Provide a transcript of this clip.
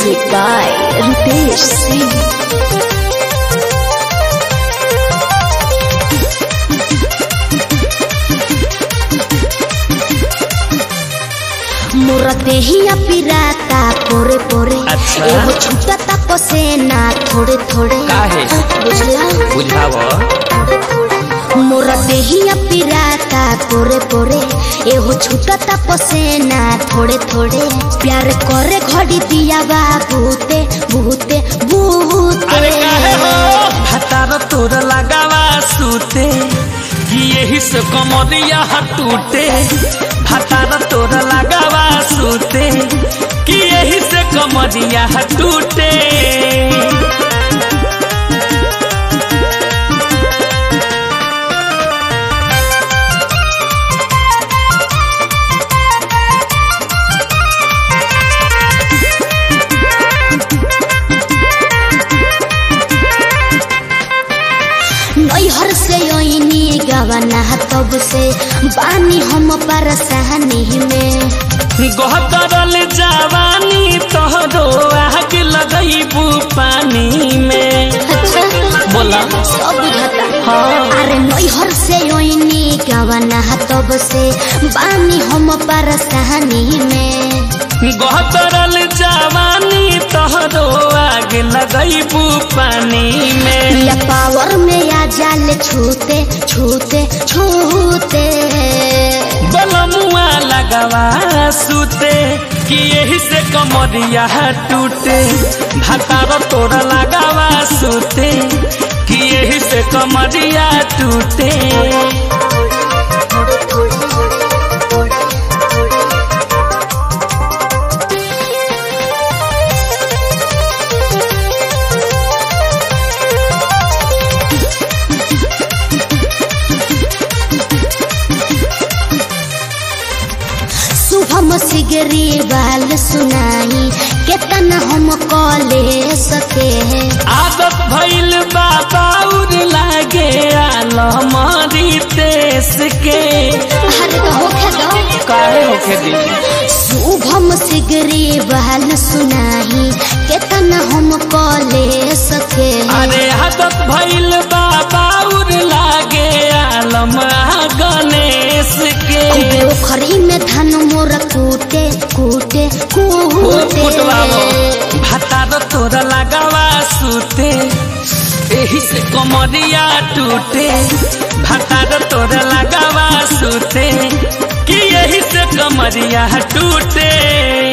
Music by Ritesh Singh. मोरा देहिया पिराता पोरे पोरे अच्छा। एगो छूटता पसेना थोड़े थोड़े काहे? बुझला बुझाव मोरा देहिया पिराता पोरे पोरे एगो छूटता पसेना थोड़े थोड़े प्यार करे घड़ी दिया बा भूते भूते भूते अरे काहे हो हतार तोर लगावा सूते कि यही से कमरिया टूटे हतार तोर लगावा सूते कि यही से कमरिया टूटे नैहर से ओइनी गवना तब से बानी हम परसहनी में गहतरल जवानी तोहरो आग लगैबू पानी में अच्छा बोला सब बुझता हाँ अरे नैहर से ओइनी गवना तब से बानी हम परसहनी में गहतरल जवानी तोहरो आग लगैबू पानी में या पावर में या जाल छूते छूते छूते बलमुआ लगवा सूते कि यही से कमरिया टूटे भातार तोरा लगावा सूते कि यही से कमरिया टूटे शुभम सिगरी बाल सुनाई केतना हम कले सके आदत भइल बाबाउर लागे आलमरी तेस के अरे तो होखे दो काहे होखे दी शुभम सिगरी बाल सुनाई केतना हम कले सके अरे आदत भइल बाबाउर लागे आलम गणेश के पोखरी में धन मोर कूटे कूटे कूटे भातार तोरा लगावा सूते एही से कमरिया टूटे भातार तोरा लगावा सूते कि यही से कमरिया टूटे